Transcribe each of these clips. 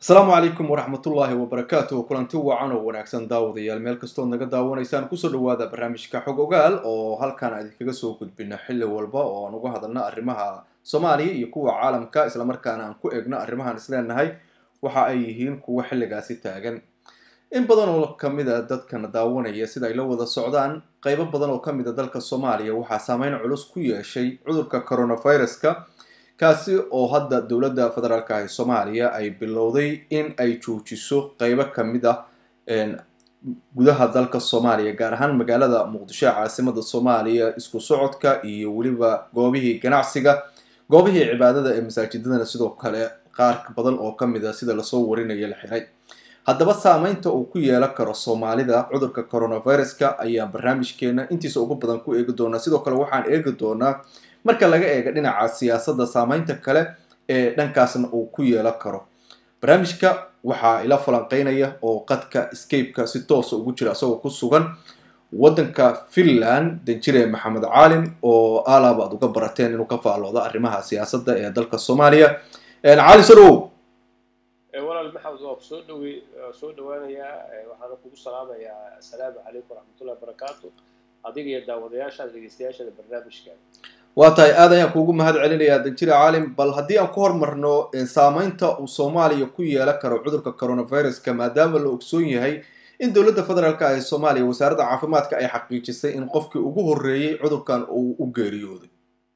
asalaamu calaykum waraxmatullaahi wabarakaatuh kulanti wacan oo wanaagsan daawadayaal meel kastood naga daawanaysaan kusoo dhawaada barnaamijka xog ogaal oo halkaan idinkaga soo gudbina xilli walba oo aan uga hadalna arrimaha soomaaliya iyo kuwa caalamka islamarkaana aan ku eegno arrimahaan isleenahay waxa ay yihiin kuwa xilligaasi taagan in badan oo kamid a dadkana daawanaya sida ay la wada socdaan qeybo badan oo kamid a dalka soomaaliya waxaa saameyn culus ku yeeshay cudurka coronaviruska kaasi oo hadda dowladda federaalka ah ee soomaaliya ay bilowday in ay joojiso qeybo kamid ah gudaha dalka soomaaliya gaar ahaan magaalada muqdisho ee caasimada soomaaliya isku socodka iyo weliba goobihii ganacsiga goobihii cibaadada ee masaajidadana sidoo kale qaar badan oo kamid a sida lasoo warinaya la xiray haddaba saameynta uu ku yeelan karo soomaalida cudurka coronaviruska ayaan barnaamijkeena intiisa ugu badan ku eegi doonaa sidoo kale waxaan eegi doonaa marka laga eega dhinaca siyaasadda saameynta kale ee dhankaasna uu ku yeelan karo barnaamijka waxaa ila falanqeynaya oo qadka scapeka si toosa ugu jira isagoo ku sugan waddanka finland danjire maxamed caalin oo alaab aad uga barateen inuu ka faalloodo arrimaha siyaasadda ee dalka soomaaliya caalin soo dhawow walaal maxamed waa kusoo dhawe soo dhawaanayaa waxaana kugu salaamayaa assalaamu calaykum waraxmatullahi wabarakaatu adiga iyo daawadayaashaada dhegeystayaashada barnaamijka waa tahay aad ayaan kuugu mahad celinayaa danjire caalim bal haddii aan ku hormarno saameynta uu soomaaliya ku yeelan karo cudurka coronaviruska maadaama la ogsoon yahay in dowladda federaalk ah ee soomaaliya wasaaradda caafimaadka ay xaqiijisay in qofkii ugu horreeyey cudurkan uu u geeriyooday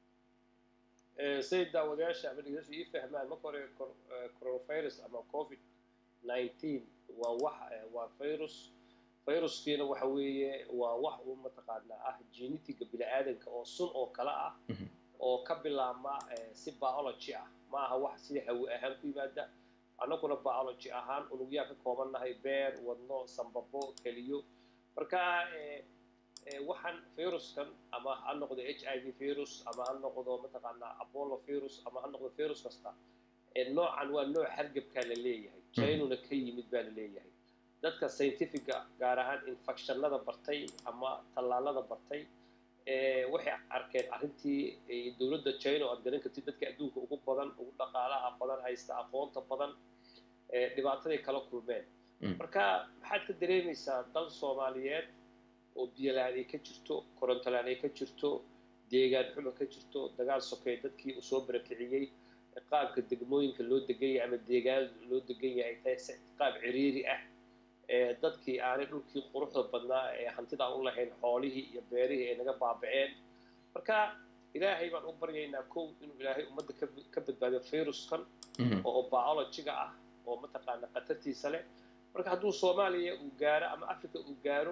say daawadayaasha ama dhegeystayaashu ii fahmaan marka hore coronavirus ama covid nineteen waa wax waa virus viruskiina waxa weeye waa wax uu mataqaanaa ah genetiga bini-aadanka oo sun oo kale ah oo ka bilaabma si biology ah ma aha wax sida hawi ahaan ku yimaada annaguna biology ahaan unugyaa ka koobannahay beer wadno sambabo keliyo marka waxaan viruskan ama ha noqdo h i v virus ama ha noqdo mataqaanaa apollo virus ama ha noqdo virus kasta noocan waa nooc hargebkaa la leeyahay jainuna ka yimid baa la leeyahay dadka scientifica gaar ahaan infectionada bartay ama tallaalada bartay waxay arkeen arrintii dowladda china oo aad garan kartid dadka adduunka ugu badan ugu dhaqaalaha badan haysta aqoonta badan dhibaataday kala kulmeen marka maxaad ka dareemaysaa dal soomaaliyeed oo biyolaan ay ka jirto korontolaan ay ka jirto deegaan xumo ka jirto dagaal sokeey dadkii uu soo barakiciyey qaabka degmooyinka loo degan yahay ama deegaan loo degan yahay tahay qaab ciriiri ah dadkii aanay dhulkii quruxda badnaa ee hantidaan u lahayn xoolihii iyo beerihii ay naga baabaceen marka ilaahay baan u baryaynaa kow inuu ilaahay ummadda ka badbaadiyo viruskan oo biologiga ah oo mataqaana khatartiisa leh marka hadduu soomaaliya uu gaaro ama africa uu gaaro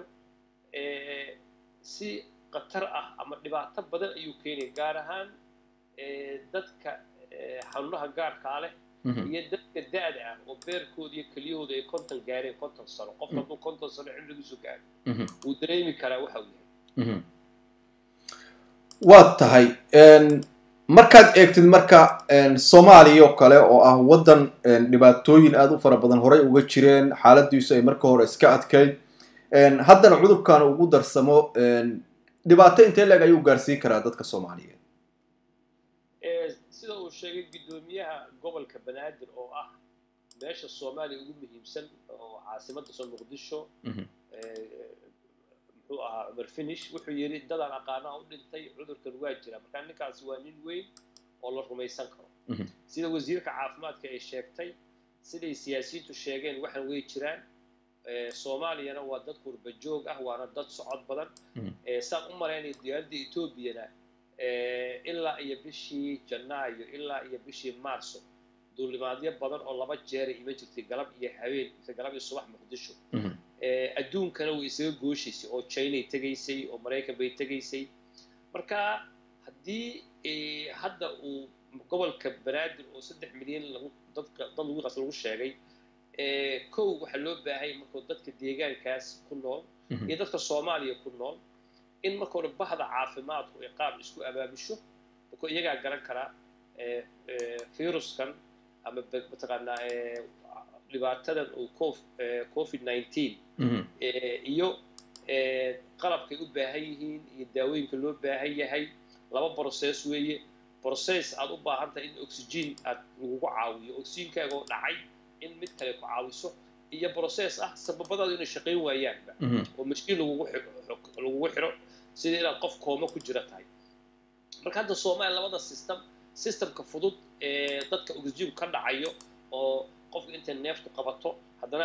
si khatar ah ama dhibaato badan ayuu keenaya gaar ahaan dadka xanuunaha gaarkaa leh iyo dadka da-da ah oo beerkooda iyo keliyahooda ay konton gaareen konton sano qof hadduu konton sano cimrigiisu gaaro wuu dareemi karaa waxa uu yahay waa tahay markaad eegtid marka soomaaliya oo kale oo ah waddan dhibaatooyin aada u fara badan horey uga jireen xaaladiisu ay marka hore iska adkayd haddana cudurkan ugu darsamo dhibaato intee leeg ayuu gaarsiin karaa dadka soomaaliyeed sida uu sheegay guddoomiyaha gobolka banaadir oo ah meesha soomaaliya ugu muhiimsan oo caasimadda soo muqdisho muxuu ahaa cumar finish wuxuu yidhi dadaan aqaanaa u dhintay cudurkan waa jira markaa ninkaasi waa nin weyn oo la rumaysan karo sida wasiirka caafimaadka ay sheegtay siday siyaasiyiintu sheegeen waxaan way jiraan soomaaliyana waa dad qurba joog ah waana dad socod badan saan u malaynaya diyaaradda etoobiyana ilaa iyo bishii janaayo ilaa iyo bishii maarso duulimaadyo badan oo laba jeera ima jirtay galab iyo habeen mise galab iyo subax muqdisho adduunkana way isaga gooshaysay oo chinay tegaysay oo maraykan bay tegaysay marka haddii hadda uu gobolka banaadir oo saddex milyan lagu dadka dad lagu qas lagu sheegay kow waxaa loo baahanya markuu dadka deegaankaas ku nool iyo dadka soomaaliya ku nool in marka hore bahda caafimaadku ay qaab isku abaabisho markuu iyagaa garan karaa viruskan ama mataqaanaa dhibaatadan uu covid nineteen iyo qalabkay u baahan yihiin iyo daawooyinka loo baahan yahay laba process weeye process aad u baahan tahay in oxygen aad lagugu caawiyo oxygenkaaga oo dhacay in mid kale ku caawiso iyo process ah sababadaadu inay shaqayn waayaanba oo mashiin lagugu lagugu xiro sida inaad qof kooma ku jira tahay marka hadda soomaaliya labada system systemka fudud ee dadka oxygen ka dhacayo oo qofka intay neeftu qabato haddana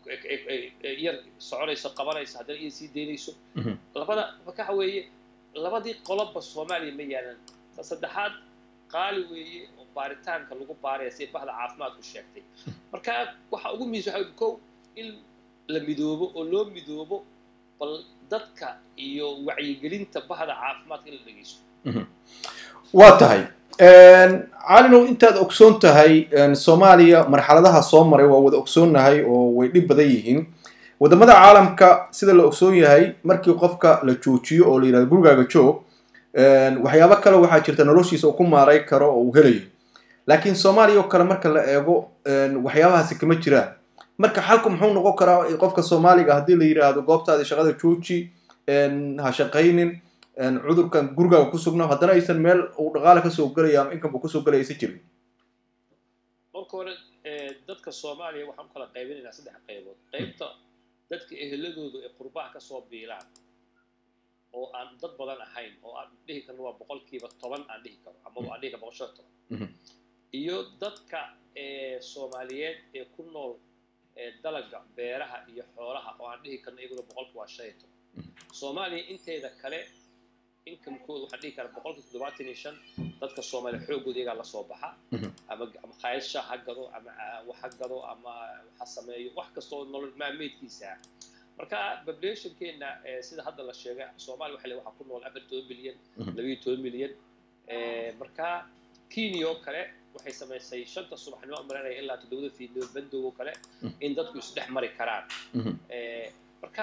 yar soconayso qabanayso haddana iyo sii daynayso labada waxa weeye labadii qoloba soomaaliya ma yaalan ta saddexaad qaali weeye oo baaritaanka lagu baaraya si bahda caafimaadku sheegtay marka waxa ugu muhiimsan waxa kow in la midoobo oo loo midoobo bal dadka iyo wacyigelinta bahda caafimaadka in la dhegeysto waa tahay calinow intaad ogsoon tahay soomaaliya marxaladaha soo maray waa wada ogsoonnahay oo way dhib badan yihiin waddamada caalamka sida la ogsoon yahay markii qofka la joojiyo oo la yidhahdo gurigaaga joog waxyaabo kale waxaa jirta noloshiisa uu ku maaray karo oo uu helayo laakiin soomaaliya oo kale marka la eego waxyaabahaasi kama jiraan marka xalku muxuu noqon karaa qofka soomaaliga haddii la yidhaahdo goobtaadii shaqada jooji ha shaqaynin cudurkan gurigaaga ku sugna haddana aysan meel uu dhaqaale kasoo gelaya ama inkanba kusoo gelaya aysan jirin marka hore dadka soomaaliya waxaan u kala qaybinaynaa saddex qaybood qaybta dadka eheladoodu ay qurbaha kasoo biilaan oo aan dad badan ahayn oo aan dhihi karno waa boqolkiiba toban aan dhihi karo ama aan dhihi karo boqolkiiba toban iyo dadka soomaaliyeed ee ku nool dalaga beeraha iyo xoolaha oo aan dhihi karno iyaguna boqolki waa shan iyo toban soomaaliya inteeda kale inkamkooda waxaan dhihi karaa boqolki toddobaatan iyo shan dadka soomaaliya xoogooda iyagaa lasoo baxa ama ama khayasha ha gado ama wax ha gado ama ha sameeyo wax kastoo nolol maalmeedkiisa ah marka populationkeena sida hadda la sheegay soomaaliya waxa le waxaa ku nool afar toban milyan labayo toban milyan marka kenya oo kale waxay samaysay shanta subaxnimo maranaya ilaa toddobada fiidnimo bandow oo kale in dadku isdhex mari karaan marka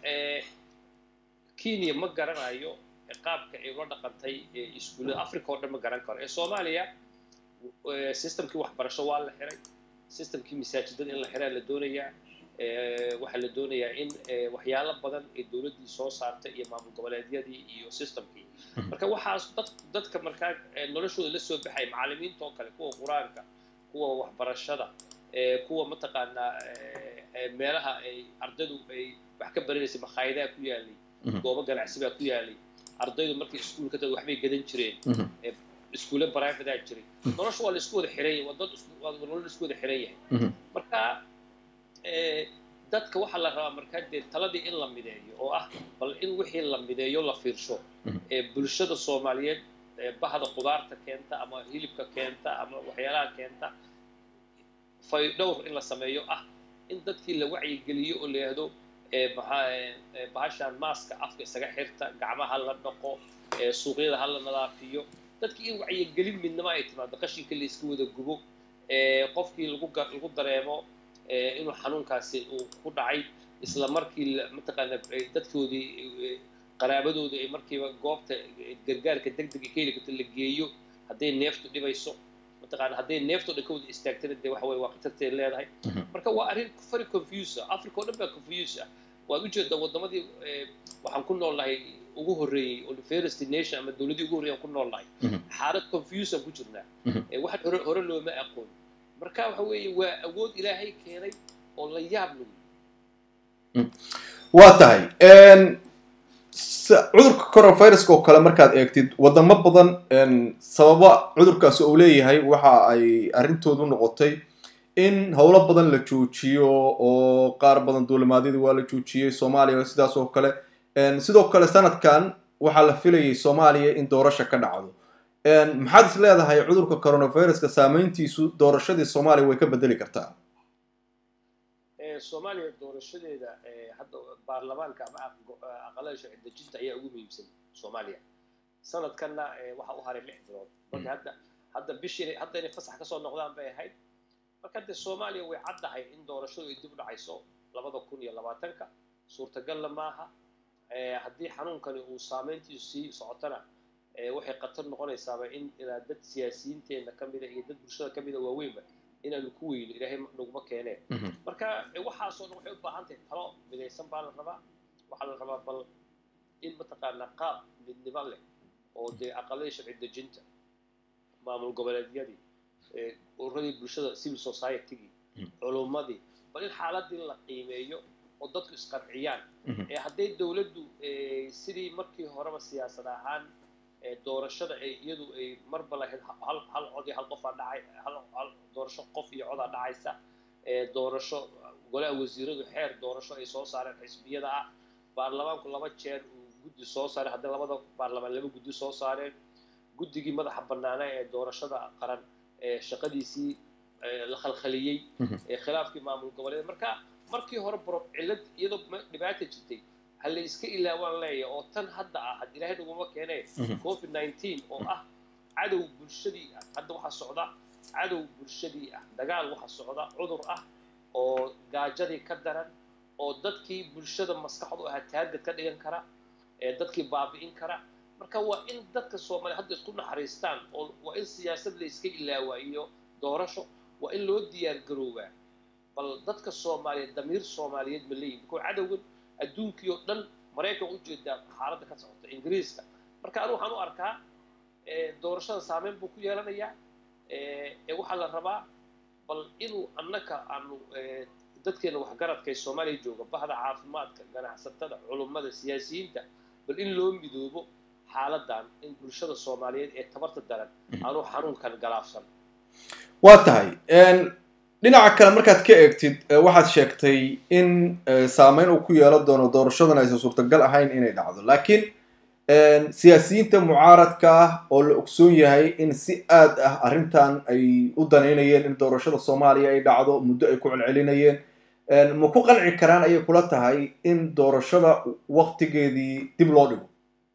kenya ma garanayo qaabka ay ula dhaqantay iskuullada africa oo dhan ma garan karo ee soomaaliya systemkii waxbarasho waa la xiray systemkii masaajidada in la xiraa la doonayaa waxaa la doonayaa in waxyaalo badan ee dowladdii soo saartay iyo maamul goboleedyadii iyo systemkii marka waxaas dad dadka markaa noloshooda la soo baxay macallimiinta oo kale kuwa qur-aanka kuwa waxbarashada kuwa mataqaanaa meelaha ay ardaydu ay wax ka baranaysay makhaayadaha ku yaalay goobo ganacsi baa ku yaalay ardaydu markay iskuulka tad waxbay gadan jireen iskuulle baraafidaa jiray nolosha waa la isku wada xiran yahay waa dad nolol la isku wada xiran yahay marka dadka waxaa la rabaa markaa dee taladii in la mideeyo oo ah bal in wixii la mideeyo la fiirsho ee bulshada soomaaliyeed bahda qudaarta keenta ama hilibka keenta ama waxyaalaha keenta faydhowr in la sameeyo ah in dadkii la wacyigeliyo oo la yidhaahdo bahashaan maaska afka isaga xirta gacmaha la dhaqo suuqyada ha la nadaafiyo dadkii in wacyigelin midnimo ay timaado qashinka la iska wada gubo qofkii lagu lagu dareemo inuu xanuunkaasi uu ku dhacay isla markii mataqaana dadkoodii qaraabadoodii ay markiiba goobta gargaarka degdega ka heli karto la geeyo hadday neeftu dhibayso mataqaana hadday neefto dhan ka wada istaagtana dee waxa weye waa khatarteed leedahay marka waa arrin very confuse ah africa oo dhan baa confuse ah waad ujeedaa waddamadii waxaan ku nool nahay ugu horreeyey oo first nation ama dowladdii ugu horreeyay aan ku nool nahay xaalad confuse aan ku jirnaa waxaan hore hore looma aqoon marka waxa weeye waa awood ilaahay keenay oo la yaab lagu waa tahay cudurka coronaviruska oo kale markaad eegtid wadamo badan sababa cudurkaasi uu leeyahay waxa ay arrintoodu noqotay in howlo badan la joojiyo oo qaar badan duulimaadyadii waa la joojiyey soomaaliya sidaas oo kale sidoo kale sanadkan waxaa la filayay soomaaliya in doorasha ka dhacdo maxaad is leedahay cudurka coronaviruska saameyntiisu doorashadii soomaaliya way ka bedeli kartaa soomaaliya doorashadeeda hadda baarlamaanka ama aqalada sharci dejinta ayaa ugu muhiimsan soomaaliya sanadkanna waxaa u haray lix bilood marka hadda hadda bishii hadda inay fasax kasoo noqdaan bay ahayd marka dee soomaaliya way caddahay in doorashadu ay dib u dhacayso labada kun iyo labaatanka suurtagalla maaha haddii xanuunkani uu saameyntiisu sii socotana waxay khatar noqonaysaaba in ilaa dad siyaasiyiinteenna ka mida iyo dad bulshada ka mida waaweynba inaanu ku weyno ilaahay naguma keeneen marka waxaasoo dhan waxay u baahan tahay talo midaysan baa la rabaa waxaa la rabaa bal in mataqaanaa qaab midnimo leh oo dee aqaladii sharci dejinta maamul goboleedyadii ururadii bulshada civil society-gii culummadii bal in xaaladii la qiimeeyo oo dadku isqarciyaan ee hadday dowladdu sidii markii horeba siyaasad ahaan doorashada ay iyadu ay marba lahayd hal hal cod iyo hal qofaa dhacay hal hal doorasho qof iyo codaa dhacaysa doorasho golaha wasiiradu xeer doorasho ay soo saareen xisbiyada ah baarlamaanku laba jeer uu guddi soo saaray hadday labada baarlamaan laba guddi soo saareen guddigii madaxa bannaana ee doorashada qaran ee shaqadiisii la khalkhaliyey ee khilaafkii maamul goboleed marka markii hore bro cillad iyadoo dhibaata jirtay ha la iska ilaawaan leeya oo tan hadda ah had ilaahay naguma keenee covid nineteen oo ah cadow bulshadii ah hadda waxaa socda cadow bulshadii ah dagaal waxaa socda cudur ah oo gaajadii ka daran oo dadkii bulshada maskaxdu ahaa taargad ka dhigan kara ee dadkii baabi'in kara marka waa in dadka soomaaliya hadda isku naxariistaan oo waa in siyaasad la iska ilaawaa iyo doorasho waa in loo diyaar garoobaa bal dadka soomaaliyeed damiir soomaaliyeed ma leeyihin markuu cadowgan adduunkii oo dhan maraykan u jeedaa xaaladda ka socota ingiriiska marka anu waxaan u arkaa doorashada saameyn buu ku yeelanayaa ee waxaa la rabaa bal inuu annaka aanu dadkeena waxgaradka ee soomaaliya jooga bahda caafimaadka ganacsatada culummada siyaasiyiinta bal in loo midoobo xaaladan in bulshada soomaaliyeed ee tabarta daran aanu xanuunkan galaafsan waa tahay dhinaca kale markaad ka eegtid waxaad sheegtay in saameyn uu ku yeelan doono doorashadan aysan suurtagal ahayn inay dhacdo laakiin siyaasiyiinta mucaaradka ah oo la ogsoon yahay in si aad ah arrintan ay u danaynayeen in doorashada soomaaliya ay dhacdo muddo ay ku celcelinayeen ma ku qanci karaan ayay kula tahay in doorashada waktigeedii dib loo dhigo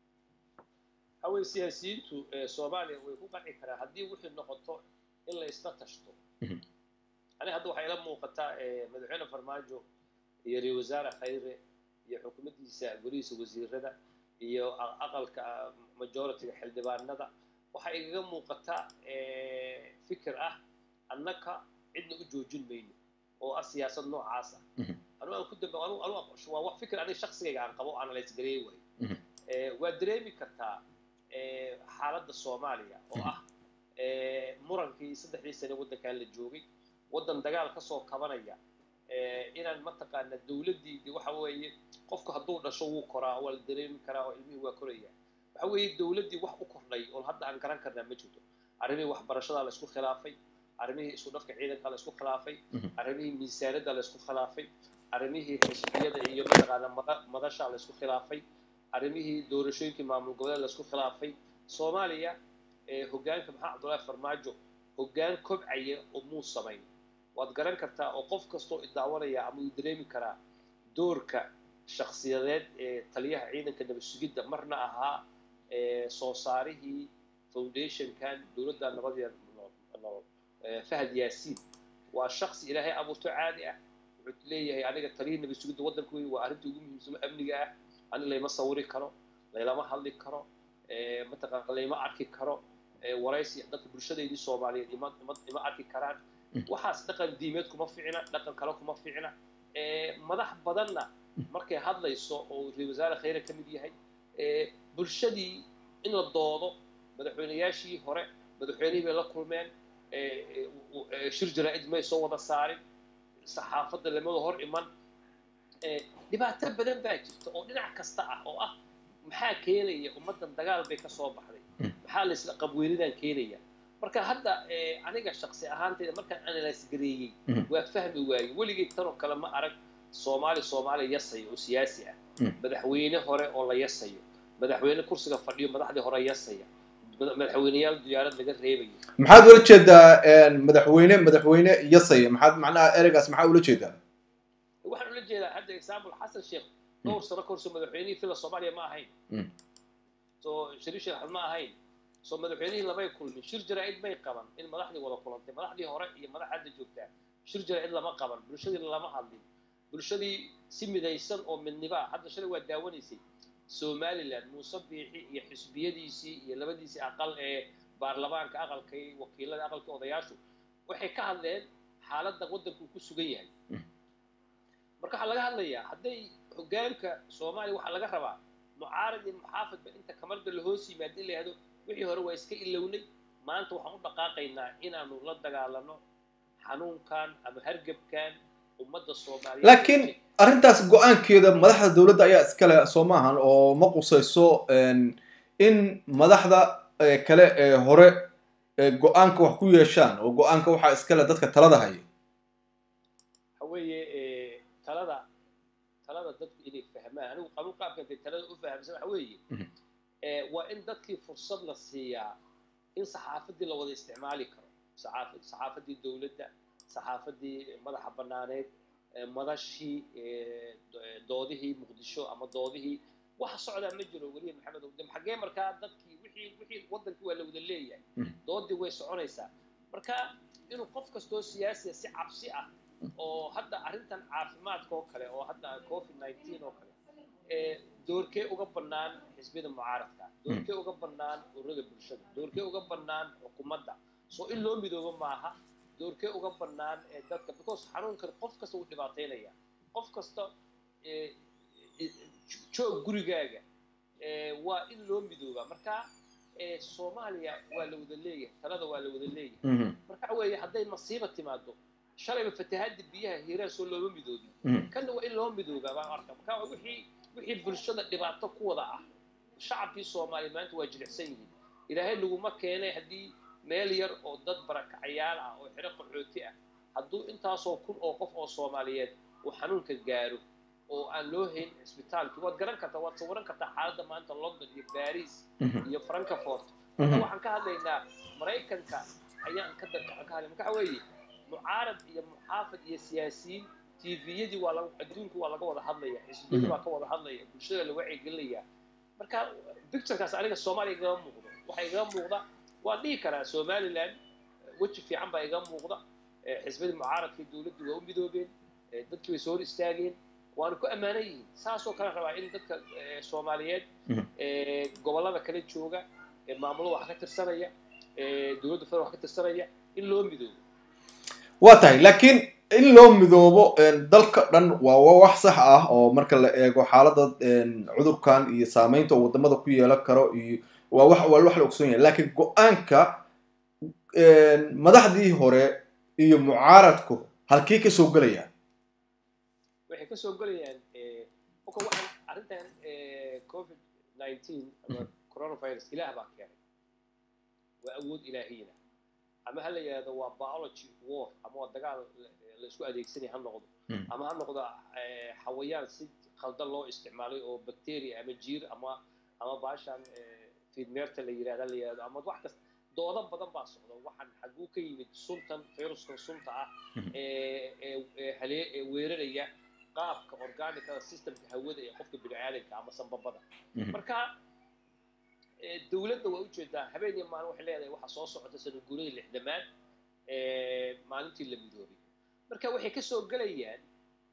haween siyaasiyiintu soomaaliya way ku qanci karaan haddii wixii noqoto in la isla tashto aniga hadda waxaa ila muuqataa madaxweyne farmaajo iyo ra wasaare khayre iyo xukuumaddiisa golihiisa wasiirada iyo aqalka majoritiga xildhibaanada waxaa igaga muuqataa fikir ah annaka cidna u joojin mayno oo ah siyaasad noocaas ah anu aan ku dambe anu anu waa wax fikir aniga shaqsigayga aan qabo analyse gareey waayo waa dareemi kartaa xaaladda soomaaliya oo ah murankii saddexdii sane waddankan la joogay waddan dagaal ka soo kabanaya inaan mataqaana dowladdii waxa weeye qofku hadduu dhasho wuu koraa waa la dareemi karaa oo ilmihii waa koraya waxa weeye dowladdii wax u kordhay oo hadda aan garan karnaa ma jirto arrimihii waxbarashada la isku khilaafay arrimihii isku dhafka ciidanka la isku khilaafay arrimihii miisaanada la isku khilaafay arrimihii xisbiyada iyo mataqaana madasha la isku khilaafay arrimihii doorashooyinkii maamul goboleed la isku khilaafay soomaaliya hoggaanka maxaa cabdullaahi farmaajo hoggaan kobcaya oo muu samayn waad garan kartaa oo qof kastoo idaawanaya ama uu dareemi karaa doorka shakhsiyadeed ee taliyaha ciidanka nabad sugidda marna ahaa soo saarihii foundationkan dowladda nabadiya nolol fahad yaasiin waa shaksi ilaahay abuurto caadi ah wuxuu leeyahay aniga taliyihii nabad sugidda waddanka wey waa arrinta ugu muhiimsano amniga ah ani layma sawiri karo laylama hadli karo mataqaana layma arki karo waraysi dadka bulshadeydii soomaaliyeed ima ima arki karaan waxaas dhaqan diimeed kuma ficna dhaqan kale kuma ficna madax badanna markay hadlayso oo ra wasaare khayre ka mid yahay bulshadii in la doodo madaxweynayaashii hore madaxweynihii bay la kulmeen shir jaraa-id may soo wada saarin saxaafadda lamada hor iman dhibaato badan baa jirta oo dhinac kasta ah oo ah maxaa keenaya ummaddan dagaal bay ka soo baxday maxaa la isla qabweynidan keenaya marka hadda aniga shaksi ahaanteyda markaan analyse gareeyey waa fahmi waayey weligay tanoo kale ma arag soomaali soomaali yasayo oo siyaasi ah madaxweyne hore oo la yasayo madaxweyne kursiga fadhiyo madaxdii hore yasaya madaxweyneyaal diyaarad laga reebayo maxaad ula jeedaa madaxweyne madaxweyne yasaya maxaad macnaha ereygaas maxaa ula jeedaa waxaan ula jeedaa hadda example xasan sheekh dhowr sano ka horso madaxweynihii fila soomaaliya ma ahayn so shariif sheekh ma ahayn soo madaxweynihii lamay kulmin shir jaraa-id may qaban in madaxdii wada kulantay madaxdii hore iyo madax hadda joogtaa shir jaraa-id lama qaban bulshadii lama hadlin bulshadii si midaysan oo midniba ah hadda shalay waa daawanaysay somaliland muuse biixi iyo xisbiyadiisii iyo labadiisii aqal ee baarlamaanka aqalkay wakiilada aqalkii odayaashu waxay ka hadleen xaaladda waddanku ku sugan yahay marka waxaa laga hadlayaa hadday hoggaanka soomaaliya waxaa laga rabaa mucaarad iyo muxaafadba inta kamarda la hoos yimaada in la yihahdo wixii hore waa iska ilownay maanta waxaan u dhaqaaqaynaa inaanu la dagaalano xanuunkan ama hargebkan ummadda soomaaliyeed laakiin arrintaas go-aankeeda madaxda dowladda ayaa iskale soo maahan oo ma qusayso in madaxda kale ee hore go-aanka wax ku yeeshaan oo go-aanka waxaa iskale dadka talada haya waxa weeye talada talada dadku inay fahmaan anigu qabu qaabkan dee talada u fahamsan waxa weeye waa in dadkii fursad la siiyaa in saxaafaddii la wada isticmaali karo saxaafaddii dowladda saxaafaddii madaxa bannaaneed madashii doodihii muqdisho ama doodihii waxa socdaa ma jiro weliya maxamed owdem xaggee markaa dadkii wixii wixii waddankii waa la wada leeyahay doodii way soconaysaa marka inuu qof kastoo siyaasiya si cabsi ah oo hadda arrintan caafimaadka oo kale oo hadda covid nineteen oo kale doorkee uga bannaan xisbiyada mucaaradka doorkee uga bannaan ururada bulshada doorkee uga bannaan xukuumadda soo in loo midoobo maaha doorkee uga bannaan dadka because xanuunkan qof kasta wuu dhibaataynaya qof kasta joog gurigaaga waa in loo midoobaa marka soomaaliya waa la wada leeyahay talada waa la wada leeyahay marka waxa weeye hadday masiiba timaado shalayba fatahaadda biyaha hiiraan soo looma midoobin kanna waa in loo midoobaa baan arka marka wixii wixii bulshada dhibaato ku wada ah shacabkii soomaaliya maanta waa jilicsan yihiin ilaahay laguma keenay haddii meel yar oo dad barakacayaal ah oo xero qaxooti ah hadduu intaasoo kun oo qof oo soomaaliyeed uu xanuunka gaaro oo aan loo hayn cisbitaalkii waad garan kartaa waad sawiran kartaa xaaladda maanta london iyo baris iyo frankfort marka waxaan ka hadlaynaa maraykanka ayaan ka ka hadlay marka waxa weeye mucaarad iyo muxaafid iyo siyaasiyiin tviyadii waa laga adduunku waa laga wada hadlaya xisbiyadii waa ka wada hadlaya bulshada la wacyigelinaya marka picturekaas aniga soomaaliya igama muuqdo waxaa igama muuqda waan dhihi karaa somaliland weji fiican baa igama muuqda xisbiyadii mucaaradkii dowladdii waa u midoobeen dadkii way soo hor istaageen waana ku ammaanan yihiin saasoo kale rabaa in dadka soomaaliyeed gobollada kala jooga maamulada wax ka tirsanaya dowladda federal wax ka tirsanaya in loo midoobo waa tahay laakiin in loo midoobo dalka dhan waa wax sax ah oo marka la eego xaaladda cudurkan iyo saameynta oo wadamada ku yeelan karo iyo waa wax waa wax la ogsoon yahay laakiin go-aanka madaxdii hore iyo mucaaradku halkii ka soo gelayaan waxay ka soo gelayaan oka waxaan arrintan covid nineteen ama coronavirus ilaah baa keenay waa awood ilaahiyna ama ha la yidhahdo waa biology war ama waa dagaal la isku adeegsanaya ha noqdo ama ha noqdo xawayaan si khaldan loo isticmaalay oo bacteria ama jiir ama ama baashan fiidmeerta la yidhahda la yidhahdo ama wax kasta doodo badan baa socda waxaan xaguu ka yimid suntan viruskan sunta ah ee halee ee weeraraya qaabka organicada systemka hawada ee qofka bini'aadanka ama sanbabada marka dowladda waa ujeedaa habeen iyo maalin waxay leedahay waxa soo socota sana guuradii lixdamaad maalintii la midoobay marka waxay ka soo gelayaan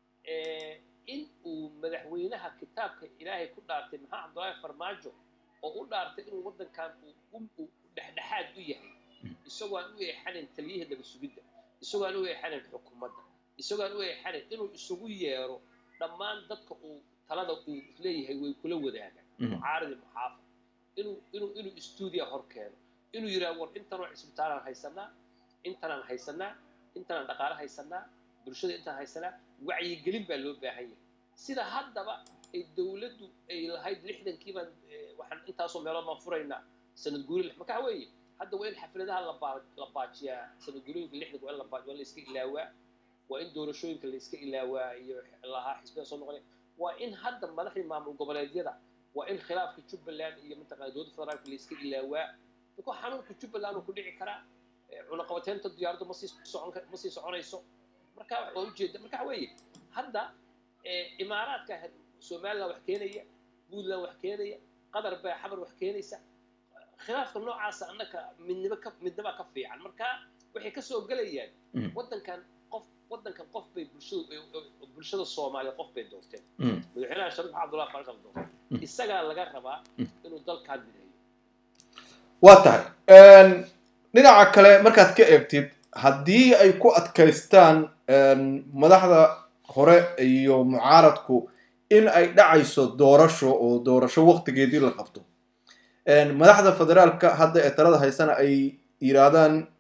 in uu madaxweynaha kitaabka ilaahay ku dhaartay maxaa cabdullaahi farmaajo oo u dhaartay inuu waddankan uu dhexdhexaad u yahay isagoo aan u eexanayn taliyihii naba sugidda isagoo aan u eexanayn xukuumadda isagoo aan u eexanayn inuu isugu yeero dhammaan dadka uu talada uu leeyahay way kula wadaagaan mucaaridi muxaafid inuu inuu inuu stuudiya hor keeno inuu yidhaha war intanoo cisbitaalaan haysanaa intanaan haysanaa intanaan dhaqaale haysanaa bulshada intaan haysanaa wacyigelin baa loo baahan yahay sida haddaba ay dowladdu ay lahayd lixdankii baan waxaan intaasoo meelood baan furaynaa sanad guuri marka waxa weeye hadda waa in xafladaha labaa la baajiyaa sanad guurooyinka lixdanka waa in la baajiya waa in la iska ilaawaa waa in doorashooyinka la iska ilaawaa iyo lahaa xisbiyada soo noqonaya waa in hadda madaxdii maamul goboleedyada waa in khilaafka jubbaland iyo mataqana dowladda federaalka la iska ilaawaa marka xanuunka jubbaland uu ku dhici karaa cunaqabateynta diyaaraddu ma sii socon ma sii soconayso marka waa ujeeda marka waxa weeye hadda imaaraadka somaliland wax keenaya puntland wax keenaya qatar baa xabar wax keenaysa khilaafka noocaasa annaka midnimo ka midnima ka fiican marka waxay ka soo gelayaan waddankan qof waddankan qof bay bulshada bulshada soomaaliya qof bay doorteen madaxweynaha shariif cabdullahi farisal doortay isagaa laga rabaa inuu dalkaan mideeyo waa tahay dhinaca kale markaad ka eegtid haddii ay ku adkaystaan madaxda hore iyo mucaaradku in ay dhacayso doorasho oo doorasho waktigeedii la qabto madaxda federaalka hadda ee talada haysana ay yidhaahdaan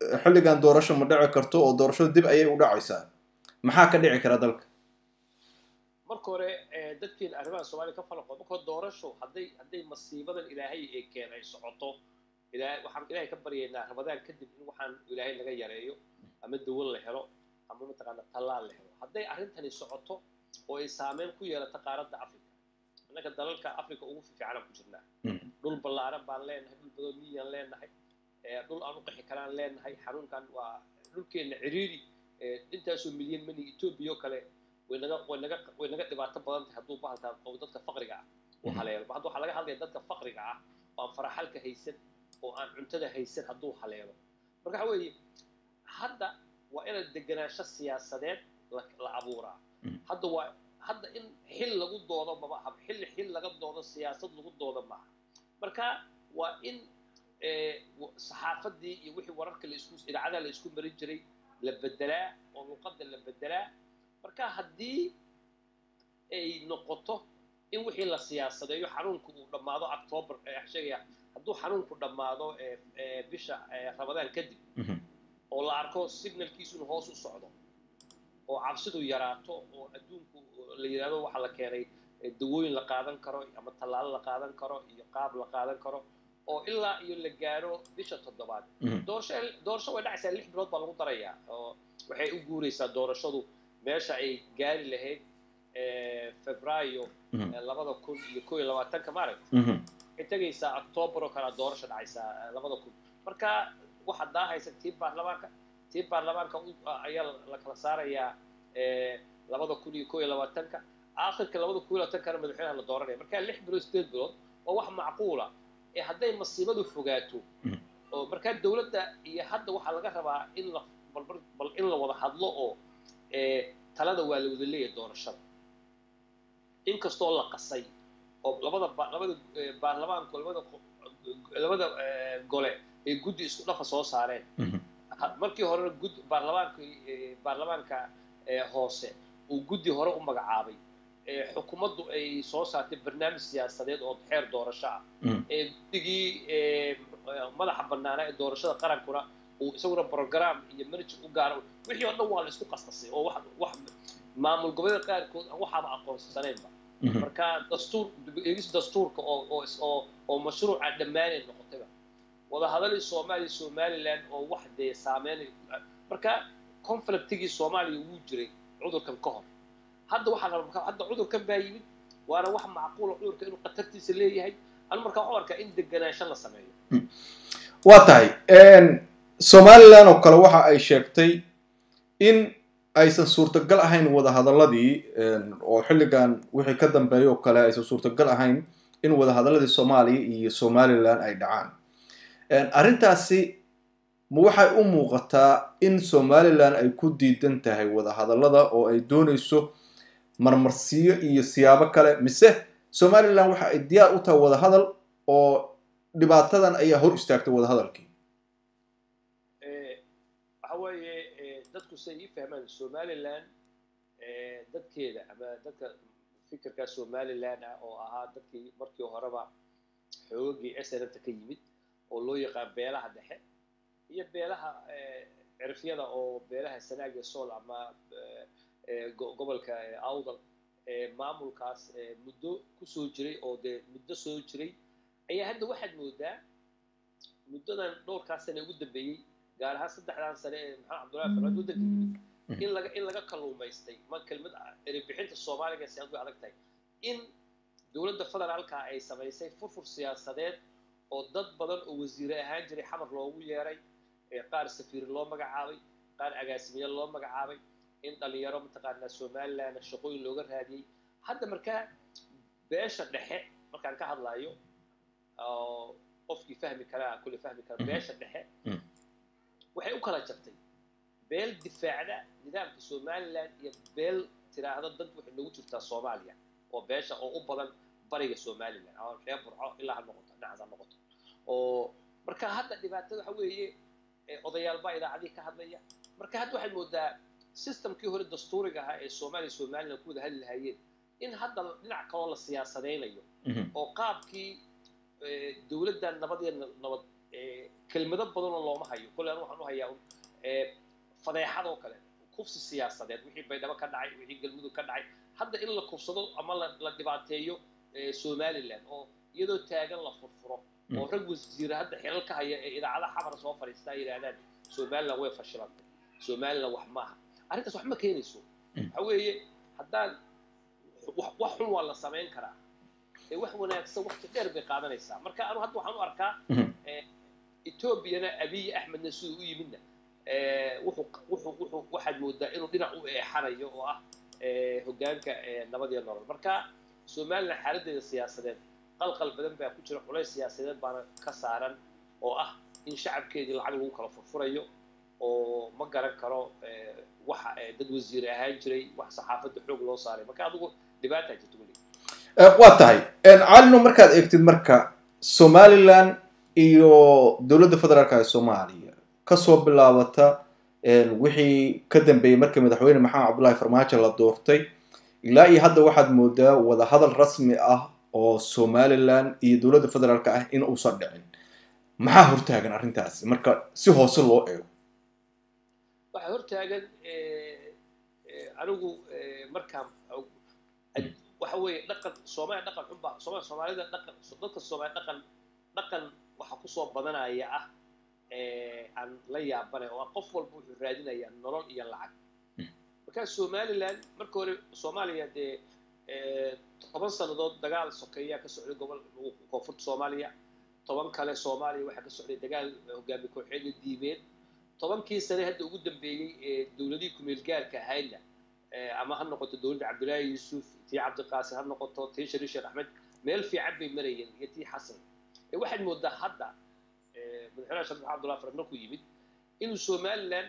xilligan doorasho ma dhici karto oo doorashada dib ayay u dhacaysaa maxaa ka dhici kara dalka marka hore dadkeena arrimaha soomaaliya ka falaqo marka hore doorasho hadday hadday masiibadan ilaahay ee keen ay socoto ilaahay waxaan ilaahay ka baryaynaa ramadaan kadib in waxaan ilaahay laga yareeyo ama dawan la helo ama mataqaana tallaal la helo hadday arrintani socoto oo ay saameyn ku yeelato qaaradda africa annaga dalalka africa ugu fiicanaan ku jirnaa dhul ballaaran baan leenahay dhul badan miyaan leenahay dhul aan u qixi karaan leenahay xanuunkan waa dhulkeenna ciriiri intaasoo milyan mani etoobiya oo kale way naga way naga way naga dhibaato badan tahay hadduu bahalkaa oo dadka faqriga ah uu haleelo hadda waxaa laga hadlaya dadka faqriga ah oo aan faraxalka haysan oo aan cuntada haysan hadduu haleelo marka waxa weeye hadda waa inaan deganaansho siyaasadeed la abuuraa hadda waa hadda in xil lagu doodo maba aha xilli xil laga doodo siyaasad lagu doodo maaha marka waa in saxaafadii iyo wixii wararka la isku idaacadaha la isku marin jiray la bedelaa oo luqadda la bedelaa marka haddii ay noqoto in wixii la siyaasadeeyo xanuunku uu dhammaado october sheegaya hadduu xanuunku dhammaado bisha ramadaan kadib oo la arko signalkiisu inuu hoos u socdo oo cabsidu yaraato oo adduunku la yidhahdo waxaa la keenay dawooyin la qaadan karo ama tallaalo la qaadan karo iyo qaab la qaadan karo oo ilaa iyo la gaaro bisha toddobaad doorasho doorasho way dhacaysaa lix bilood baa lagu darayaa oo waxay u guuraysaa doorashadu meesha ay gaari lahayd febraayo labada kun iyo koo iyo labaatanka maaragta waxay tegaysaa octoobar oo kalea doorasho dhacaysaa labada kun marka waxaa daahaysa tii baarlamaanka tii baarlamaanka ayaa la kala saarayaa labada kun iyo koo iyo labaatanka aakhirka labada kun iyo labaatankana madaxweynaha la dooranaya marka lix bilood sideed bilood waa wax macquula ee hadday masiibadu fogaato oo markaa dowladda iyo hadda waxaa laga rabaa in la balbar bal in la wada hadlo oo talada waa la wada leeyahay doorashada inkastoo la qasay oo labada labada baarlamaanku labada labada gole ay guddi isku dhafa soo saareen markii horena gud baarlamaanka baarlamaanka hoose uu guddi hore u magacaabay xukuumaddu ay soo saartay barnaamij siyaasadeed oo xeer doorasho ah ee guddigii madaxa bannaanaa ee doorashada qarankuna uu isaguna program iyo manager u gaaro wixii oo dhan waa la isku qasqasay oo wax wax maamul goboleeda qaarkood waxaaba aqoonsanaynba marka dastuur eegis dastuurka oo oo oo oo mashruuca dhammaanay noqotayba wadahadalii soomaaliya somaliland oo wax dee saameynay marka conflictigii soomaaliya wuu jiray cudurkan ka hor hadda waxaa hadda cudurkan baa yimid waana wax macquula cudurka inuu khatartiisa leeyahay anu markaa waxu arkaa in deganaansho la sameeyo waa tahay somalilan oo kale waxa ay sheegtay in aysan suurtagal ahayn wadahadaladii oo xilligan wixii ka dambeeya oo kale aysan suurtagal ahayn in wadahadaladii soomaaliya iyo somalilan ay dhacaan arrintaasi ma waxay u muuqataa in somalilan ay ku diidan tahay wadahadallada oo ay doonayso marmarsiyo iyo siyaabo kale mise somalilan waxa ay diyaar u tahay wadahadal oo dhibaatadan ayaa hor istaagtay wadahadalkii waxa weeye dadku say ii fahmaan somalilan dadkeeda ama dadka fikirka somalilan ah oo ahaa dadkii markii horeba xoogagii snfta ka yimid oo loo yaqaan beelaha dhexe iyo beelaha cirfyada oo beelaha sanaaga sool ama gobolka awdal maamulkaas muddo kusoo jiray oo dee muddo soo jiray ayaa hadda waxaad moodaa muddadan dhowrkaas sane ugu dambeeyey gaar ahaan saddexdan sane ee maxamed cabdullahi farmaad waddanka yimid in laga in laga kalluumaystay ma kelmad erebixinta soomaaliga si aad way adag tahay in dowladda federaalka ay samaysay furfur siyaasadeed oo dad badan oo wasiire ahaan jiray xamar loogu yeeray qaar safiir loo magacaabay qaar agaasimiye loo magacaabay in dhalinyaro mataqaanaa somaliland shaqooyin looga raadiyey hadda markaa beesha dhexe markaan ka hadlayo oo qofkii fahmi karaa kulli fahmi kara beesha dhexe waxay u kala jabtay beel difaacda nidaamka somaliland iyo beel tiraahdo dad waxay noogu jirtaa soomaaliya oo beesha oo u badan bariga somaliland ama reer burco ilaa ha noqoto dhinacaas ha noqoto oo marka hadda dhibaatada waxa weeye odayaal baa idaacadii ka hadlaya marka hadda waxaad moodaa systemkii hore dastuuriga ahaa ee soomaaliya somaliland ku wada hadli lahaayeen in hadda dhinac kaloo la siyaasadaynayo oo qaabkii dowladdan nabadeed nabad kelmado badanoo looma hayo kolle anu waxaan u hayaa fadeexad oo kale kufsi siyaasadeed wixii baydhabo ka dhacay wixii galmudug ka dhacay hadda in la kufsado ama la dhibaateeyo somaliland oo iyadoo taagan la furfuro oo rag wasiira hadda xilal ka haya ee idaacadaha xamar soo fadhiistaa yidhaahdaan somaliland way fashilantay somaliland wax maaha arrintaas wax ma keenayso waxa weeye haddaan wax xun waa la samayn karaa ee wax wanaagsan waqti dheer bay qaadanaysaa marka anu hadda waxaan u arkaa etoobiyana abiy axmedna siduu u yimidna wuxuu waxaad moodaa inuu dhinac u eexanayo oo ah hoggaanka nabad iyo nolol marka somaliland xaaladdeeda siyaasadeed qalqal badan baa ku jira culays siyaasadeed baana ka saaran oo ah in shacabkeedii lacag lagu kala furfurayo oo ma garan karo waxa dad wasiir ahaan jiray wax saxaafadda xoog loo saaray marka adigu dhibaataa jirta weli waa tahay calino markaad eegtid marka somaliland iyo dowladda federaalka ee soomaaliya kasoo bilaabata wixii ka dambeeyey markii madaxweyne maxamed cabdullahi farmaajo la doortay ilaa iyo hadda waxaad moodaa wadahadal rasmi ah oo somaliland iyo dowladda federaalka ah in uusan dhicin maxaa hortaagan arrintaasi marka si hoose loo eego waxaa hortaagan anigu markaan waxa weeye dhaqan soomaaliya dhaqan xunba sooma soomaalida dhaqan dadka soomaaliya dhaqan dhaqan waxa kusoo badanaya ah aan la yaabanay oo qof walba wuxuu raadinayaa nolol iyo lacag marka somaliland marka hore soomaaliya dee toban sannadood dagaal sokeeyaa ka socday gobol koonfurta soomaaliya toban kale soomaaliya waxaa ka socday dagaal hogaami kooxeedyo diimeed tobankii sane hadda ugu dambeeyey ee dowladihii kumeelgaarka ahaydna ama ha noqoto dowladda cabdullaahi yuusuf tii cabdiqaasim ha noqoto tii shariif sheekh axmed meel fiican bay marayeen iyo tii xasan waxaad moodaa hadda madaxweynaha sheekh maxamed abdullahi farad markuu yimid inuu somaliland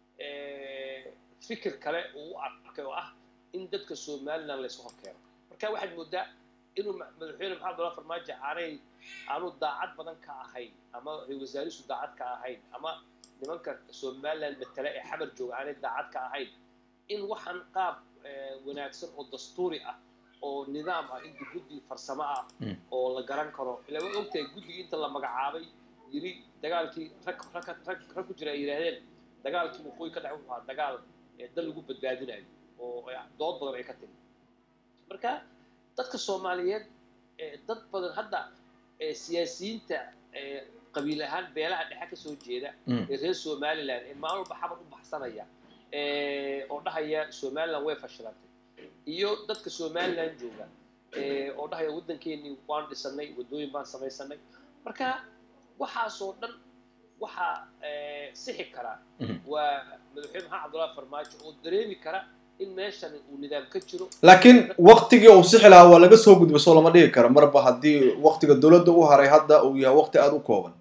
fikir kale uu u arkay oo ah in dadka somaliland laysu horkeeno marka waxaad moodaa inuu madaxweyne maxamed abdullahi farmaajo aanay aanu daacad badan ka ahayn ama wasaarisu daacad ka ahayn ama nimanka somaliland matale ee xamar jooga aanay daacad ka ahayn in waxaan qaab wanaagsan oo dastuuri ah oo nidaam ah in guddi farsamo ah oo la garan karo ilaa way ogtahay guddigii inta la magacaabay yiri dagaalkii rag rag rag rag ku jira ay yidhaahdeen dagaalkii waqooyi ka dhacay wuxuu ahaa dagaal dal lagu badbaadinayo oo dood badan ay ka timi marka dadka soomaaliyeed dad badan hadda siyaasiyiinta qabiil ahaan beelaha dhexe ka soo jeeda ee reer somaliland ee maalin walba xabar u baxsanaya oo dhahaya somaliland way fashilantay iyo dadka somaliland jooga oo dhahaya waddankeenii waan dhisanay waddooyin baan samaysanay marka waxaasoo dhan waxaa sixi kara waa madaxweyne maxamed cabdullahi farmaajo oo dareemi kara in meeshan uu nidaam ka jiro laakiin waktigii uu sixi lahaa waa laga soo gudbay soo lama dhigi karo marba haddii waktiga dowladda u haray hadda uu yahay wakti aada u kooban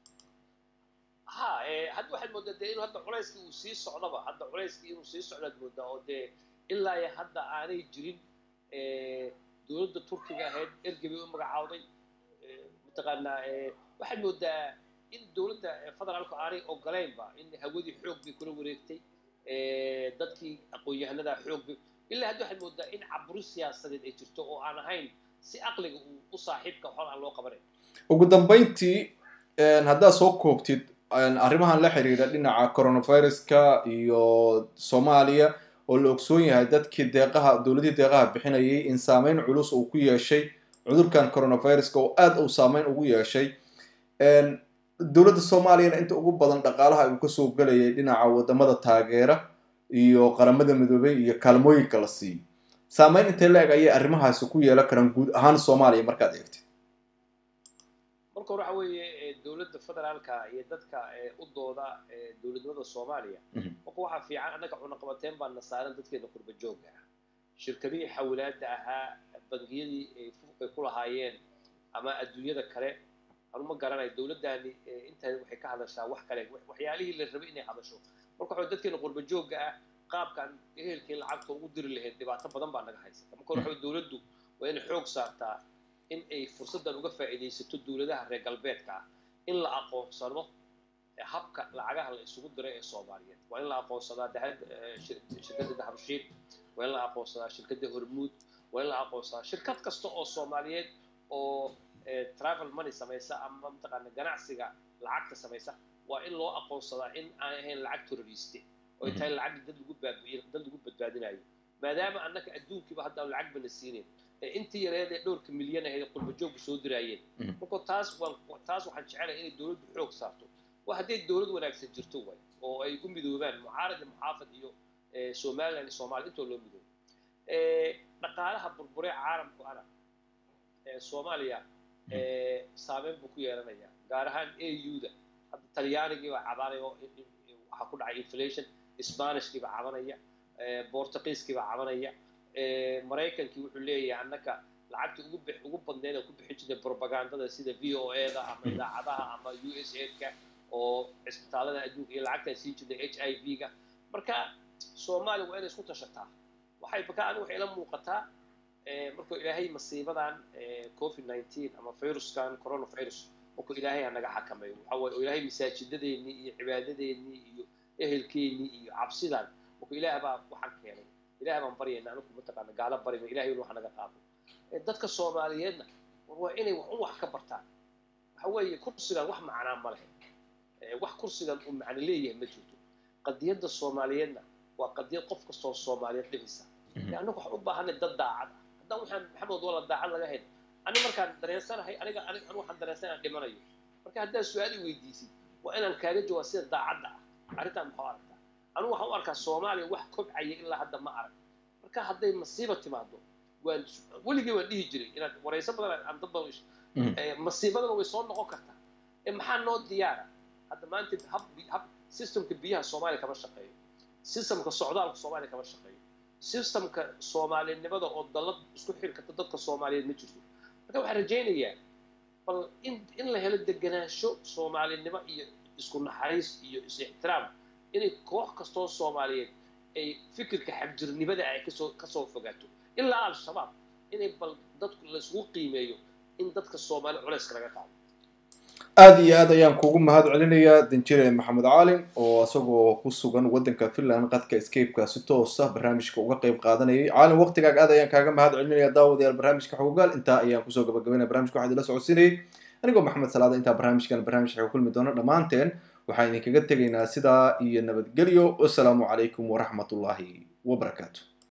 ha hadda waxaad moodaa dee inuu hadda culayskii uu sii socdaba hadda culayskii inuu sii socdaad moodaa oo dee ilaa iyo hadda aanay jirin dowladda turkiga ahayd ergey bay u magacaawday mataqaanaa waxaad moodaa in dowladda federaalku aanay ogolaynba in hawadii xoog bay kula wareegtay dadkii aqoon-yahanada xoog bay ilaa hadda waxaad moodaa in caburi siyaasadeed ay jirto oo aan ahayn si aqliga uu u saaxiibka waxba aan loo qabanayn ugu dambayntii haddaad soo koobtid arrimahan la xiriira dhinaca coronaviruska iyo soomaaliya oo la ogsoon yahay dadkii deeqaha dowladihii deeqaha bixinayay in saameyn culus uu ku yeeshay cudurkan coronaviruska oo aada uu saameyn ugu yeeshay dowladda soomaaliyana inta ugu badan dhaqaalaha uu kasoo gelayay dhinaca wadamada taageera iyo qaramada midoobay iyo kaalmooyinka la siiyo saameyn intee la eg ayay arrimahaasi ku yeelan karaan guud ahaan soomaaliya markaad eegtid marka hore waxa weeye dowladda federaalka iyo dadka u dooda dowladnimada soomaaliya marka waxaa fiican annaga cunaqabateen baan nasaaran dadkeena qurba joogga ah shirkadihii xawilaada ahaa bangiyadii ay ku lahaayeen ama adduunyada kale anu ma garanayo dowladdaani intaada waxay ka hadashaa wax kale waxyaalihii la rabay inay hadasho marka waxa dadkeena qurba joogga ah qaabkan ehelkii lacagta ugu diri lahayd dhibaato badan baa naga haysata marka hore waxa dowladdu waa inay xoog saartaa in ay fursaddan uga faa'iidaysato dowladaha reer galbeedka ah in la aqoonsado habka lacagaha la isugu diray ee soomaaliyeed waa in la aqoonsadaa shirkadda dahabshiil waa in la aqoonsadaa shirkadda hormuud waa in la aqoonsadaa shirkad kasta oo soomaaliyeed oo travel money samaysa ama mataqaana ganacsiga lacagta samaysa waa in loo aqoonsadaa in aan ahayn lacag terroriste oo ay tahay lacag dad lagu baabi'iyo dad lagu badbaadinayo maadaama annaka adduunkiiba hadda aan lacag bana siinayn ee intii yareed ee dhowrka milyan ahayd qurba joogku soo diraayeen marka taas waan taas waxaan jecelahay inay dowladdu xoog saarto waa hadday dowlad wanaagsan jirto way oo ay ku midoobaan mucaarad iyo muxaafad iyo somaliland iyo soomaaliya intoo loo midoobo dhaqaalaha burburee caalamku ana soomaaliya saameyn buu ku yeelanaya gaar ahaan au-da hadda talyaanigii baa cabanaya oo waxaa ku dhacay inflation spanishkii baa cabanaya bortugiiskii baa cabanaya maraykankii wuxuu leeyahay annaka lacagta ugu ugu badneed ku bixin jirtay propagandada sida v o a da ama idaacadaha ama u s a-ka oo cisbitaalada adduunka iyo lacagtaan sii jirtay h i v ga marka soomaaliya waa inay isku tashataa waxay baka anigu waxay ila muuqataa markuu ilaahay masiibadan covid nineteen ama viruskan coronavirus markuu ilaahay ha naga xakameeyo waxa waye oo ilaahay masaajidadeennii iyo cibaadadeennii iyo ehelkeennii iyo cabsidan markuu ilaah baa waxaan keenay ilaah baan baryayna anigu mataqaana gaala barima ilahay inuu wax naga qaado dadka soomaaliyeedna waa inay wax un wax ka bartaan waxa weeye kursigan wax macnaa ma lehe wax kursigan uu macno leeyahay ma jirto qadiyadda soomaaliyeedna waa qadiyad qof kastoo soomaaliyeed dhibisa annagu waxaan u baahanay dad daacad ah haddaan waxaan maxamed wala daacad laga hayn ani markaan dareensanahay aniga aniga anu waxaan dareensan inaan dhimanayo marka haddaad su-aal i weydiisid waa inaan kaaga jawaab sida daacadda ah arrintaan maxuu aragtaa anigu waxaan u arkaa soomaaliya wax kobcaya ilaa hadda ma arag marka hadday masiiba timaado waan weligii waan dhihi jiray inaad warayso badan aan dad badan masiibadana way soo noqon kartaa ee maxaa noo diyaara hadda maanta hab hab systemka biyaha soomaaliya kama shaqeeyo systemka socdaalka soomaaliya kama shaqeeyo systemka soomaalinimada oo dalad isku xiri karta dadka soomaaliyeed ma jirto marka waxaan rajaynayaa bal in in la helo deganaansho soomaalinimo iyo isku naxariis iyo is ixtiraam inay koox kastoo soomaaliyeed ay fikirka xagjirnimada ay kasoo kasoo fogaato ilaa al-shabaab inay bal dadku laisugu qiimeeyo in dadka soomaali culayska laga qaado aada iyo aad ayaan kuugu mahad celinayaa danjire maxamed caalim oo isagoo ku sugan waddanka finland qadka scapeka si toosa barnaamijka uga qeyb qaadanayay caalim waqtigaaga aad ayaan kaaga mahad celinaya daawadayaal barnaamijka xogogaal intaa ayaan kusoo gabagabaynaya barnamijka waxaa idila socodsiinayay anigoo maxamed salaada intaa barnaamijkan barnaamij xeego kulmi doona dhammaanteen waxaan idinkaga tegaynaa sidaa iyo nabadgelyo wasalaamu calaykum waraxmatullaahi wabarakaatu